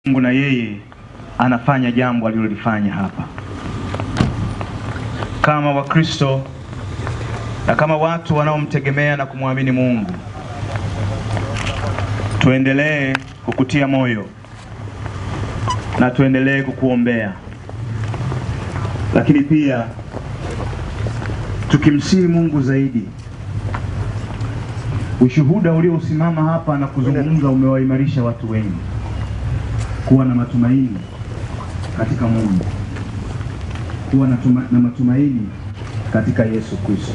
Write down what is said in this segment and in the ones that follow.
Mungu na yeye anafanya jambo alilolifanya hapa. Kama Wakristo na kama watu wanaomtegemea na kumwamini Mungu, tuendelee kukutia moyo na tuendelee kukuombea, lakini pia tukimsihi Mungu zaidi. Ushuhuda uliosimama hapa na kuzungumza umewaimarisha watu wengi kuwa na matumaini katika Mungu, kuwa na, tuma, na matumaini katika Yesu Kristo.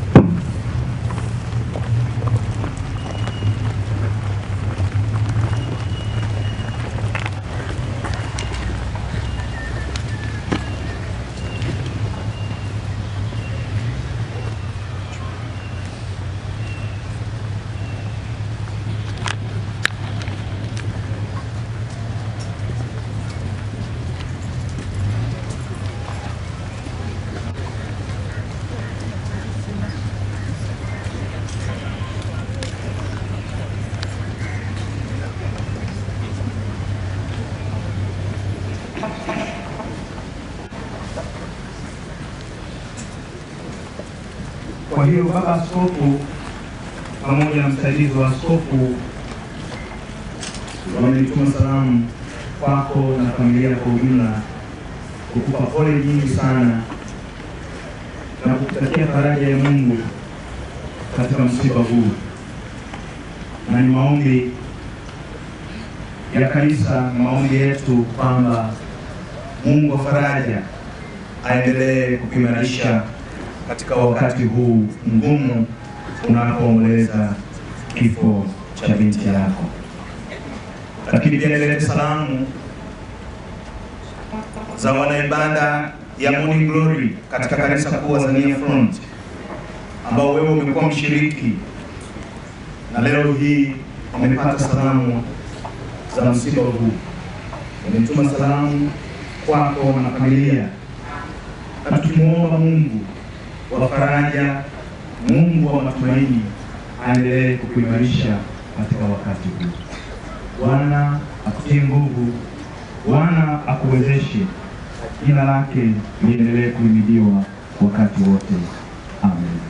Kwa hiyo baba askofu pamoja na msaidizi wa askofu wamenituma salamu kwako na familia kwa ujumla, kukupa pole nyingi sana na kukutakia faraja ya Mungu katika msiba huu, na ni maombi ya kanisa na maombi yetu kwamba Mungu wa faraja aendelee kukuimarisha katika wakati huu mgumu unapoomboleza kifo cha binti yako. Lakini pia nilete salamu za wanaibada ya Morning Glory katika kanisa kuu Azania Front ambao wewe umekuwa mshiriki na leo hii wamepata salamu za msiba huu. Wametuma salamu kwako na familia, na tukimwomba Mungu wa faraja, Mungu wa matumaini aendelee kukuimarisha katika wakati huu. Bwana akutie nguvu, Bwana akuwezeshe, jina lake liendelee kuhimidiwa wakati wote. Amen.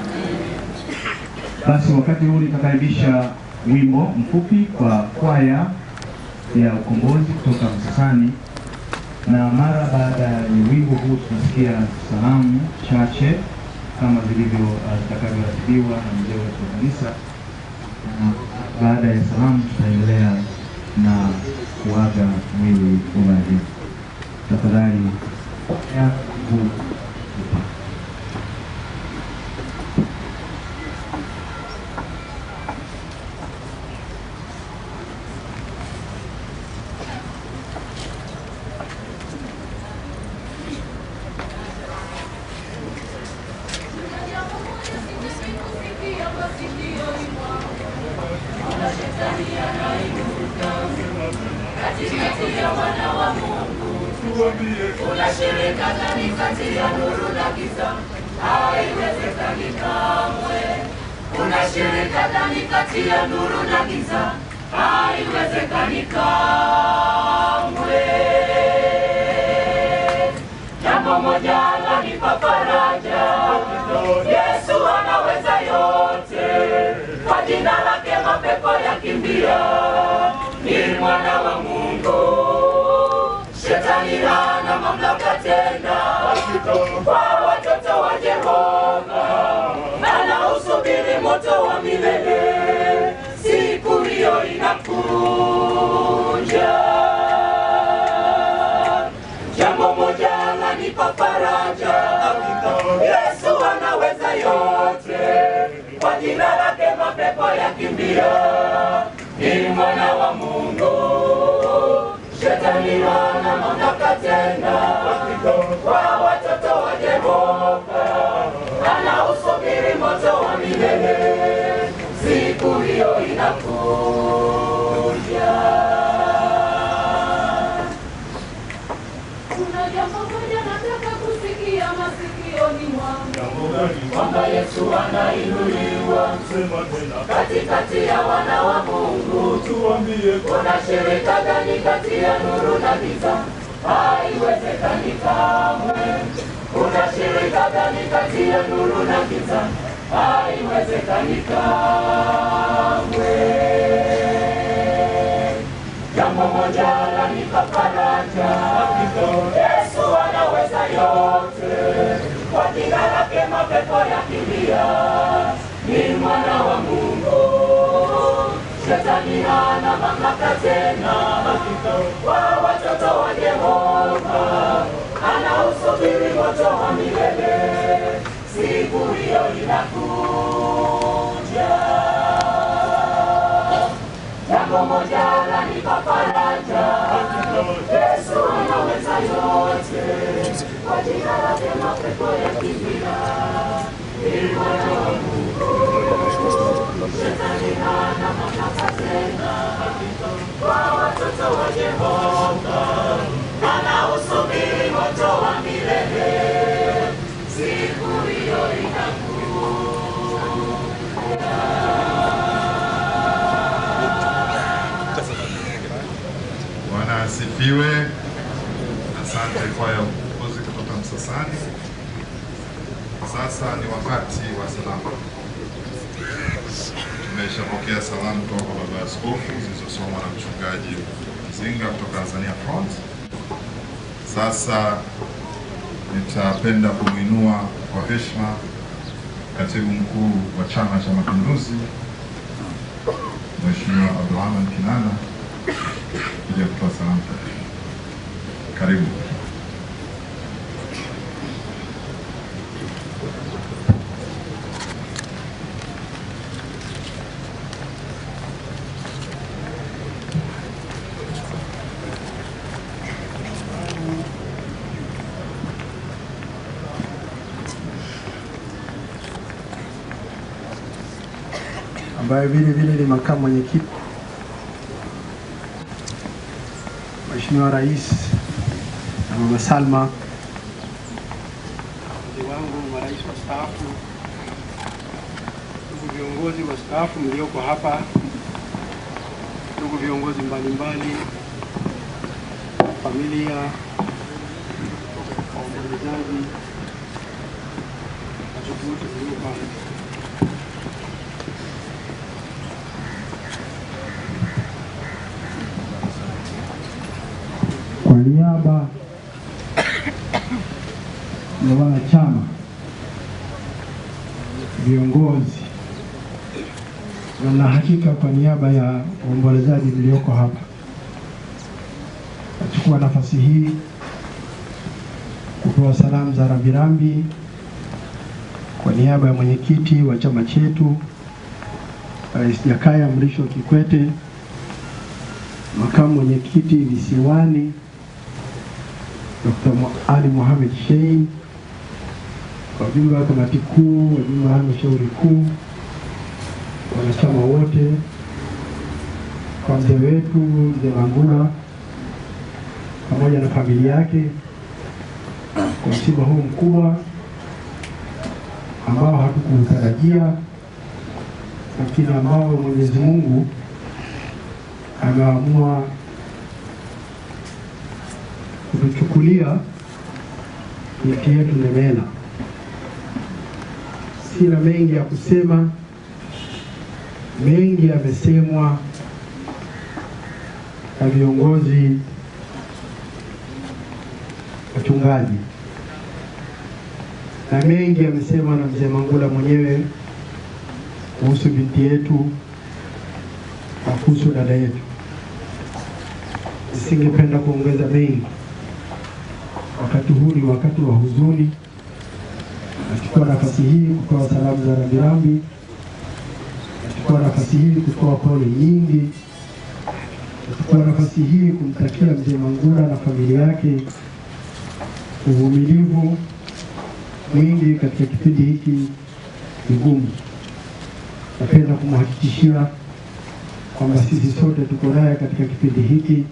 Basi wakati huu nitakaribisha wimbo mfupi kwa kwaya ya ukombozi kutoka Msasani, na mara baada ya wimbo huu tutasikia salamu chache kama zilivyo zitakavyoratibiwa na mzee wetu wa kanisa, na baada ya salamu tutaendelea na kuaga mwili wa marehemu. Tafadhali ya huu Unashirika ndani kati ya nuru na giza, haiwezekani kamwe. Unashirika ndani kati ya nuru na giza, haiwezekani kamwe. Jambo moja lanipa faraja, Yesu anaweza yote, kwa jina lake mapepo yakimbia, ni mwana wa Mungu. Shetani hana mamlaka tena kwa watoto wa Jehova, anausubiri moto wa milele, siku hiyo inakuja. Jambo moja lanipa faraja, Yesu anaweza yote, kwa jina lake mapepo yakimbia, ni mwana wa Mungu. Shetani hana mamlaka tena kwa watoto wa Jehova, anausubiri moto wa milele, siku hiyo inakuja. Kuna jambo moja nataka kusikia masikio moyoni mwangu kwamba Yesu anainuliwa katikati ya wana wa Mungu. Kuna shirika gani kati ya nuru na giza? Haiwezekani kamwe. Kuna shirika gani kati ya nuru na giza? Haiwezekani kamwe. Jambo moja lanipa faraja, Yesu anaweza yote, kwa jina lake mapepo yakimbia. Ni mwana wa Mungu, shetani hana mamlaka tena kwa watoto wa Yehova. Anausubiri moto wa milele, siku hiyo inakuja. Jambo moja lanipa faraja, Yesu anaweza yote, kwa jina lake mapepo yakimbia. Ni mwana wa Mungu, shetani hana mamlaka tena kwa watoto wa Yehova. Anausubiri moto wa milele, siku hiyo Bwana asifiwe. Asante kwaya uongozi kutoka Msasani. Sasa ni wakati wa salamu. Tumeshapokea salamu kutoka kwa baba askofu zilizosomwa na mchungaji Mzinga kutoka Tanzania Front. Sasa nitapenda kumwinua kwa heshima katibu mkuu wa Chama cha Mapinduzi Mheshimiwa Abdulrahman Kinana kuja kutoa salamu. Karibu. ambaye vile vile ni makamu mwenyekiti Mheshimiwa Rais na Mama Salma, wazee wangu, marais wastaafu, ndugu viongozi wastaafu mlioko hapa, ndugu viongozi mbalimbali, familia, waombolezaji, watu wote mlioko hapa. Kwa niaba ya wanachama, viongozi na na hakika kwa niaba ya waombolezaji mlioko hapa, nachukua nafasi hii kutoa salamu za rambirambi kwa niaba ya mwenyekiti wa chama chetu Rais Jakaya Mrisho Kikwete, makamu mwenyekiti visiwani Dr. Ali Mohamed Shein, wajumbe wa kamati kuu, wajumbe wa halmashauri kuu, wanachama wote, kwa mzee wetu mzee Mangula pamoja na familia yake kwa msiba huu mkubwa ambao hatukuutarajia, lakini ambao Mwenyezi Mungu ameamua kutuchukulia nchi yetu Nemela. Sina mengi ya kusema, mengi yamesemwa na viongozi wachungaji na mengi yamesemwa na mzee Mangula mwenyewe kuhusu binti yetu na kuhusu dada yetu. Nisingependa kuongeza mengi. Wakati huu ni wakati wa huzuni. Nachukua nafasi hii kutoa salamu za rambirambi. Nachukua nafasi hii kutoa pole nyingi. Nachukua nafasi hii kumtakia mzee Mangula na familia yake uvumilivu mwingi katika kipindi hiki kigumu. Napenda kumhakikishia kwamba sisi sote tuko naye katika kipindi hiki,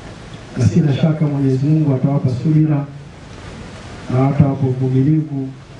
na sina shaka Mwenyezi Mungu atawapa subira na atawapa uvumilivu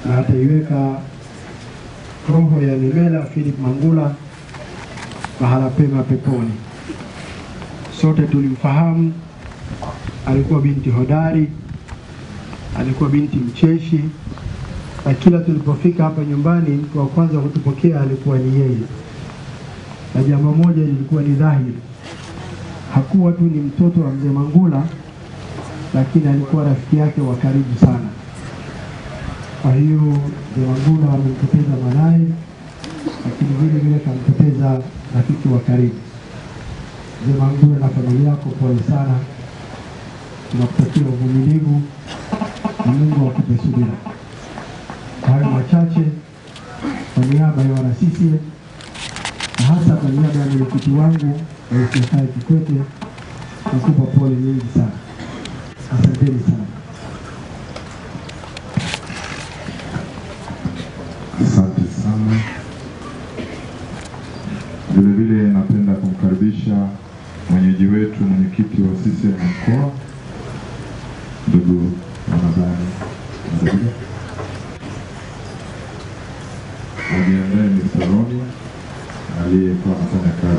na ataiweka roho ya Nemela Philip Mangula mahala pema peponi. Sote tulimfahamu, alikuwa binti hodari, alikuwa binti mcheshi, na kila tulipofika hapa nyumbani, mtu wa kwanza kutupokea alikuwa ni yeye. Na jambo moja lilikuwa ni dhahiri, hakuwa tu ni mtoto wa mzee Mangula, lakini alikuwa rafiki yake wa karibu sana. Kwa hiyo mzee Mangula amempoteza mwanaye, lakini vile vile kampoteza rafiki wa karibu. Mzee Mangula na familia yako, pole sana, tunakutakia uvumilivu na Mungu akupe subira. Hayo machache kwa niaba ya wana CCM na hasa kwa niaba ya mwenyekiti wangu Rais Jakaya Kikwete, nakupa pole nyingi sana. Asanteni sana. Asante sana. Vile vile napenda kumkaribisha mwenyeji wetu, mwenyekiti wa CCM mkoa, ndugu Ramadhani Mzabila. Ajiandae Mr. Roni aliyekuwa anafanya kazi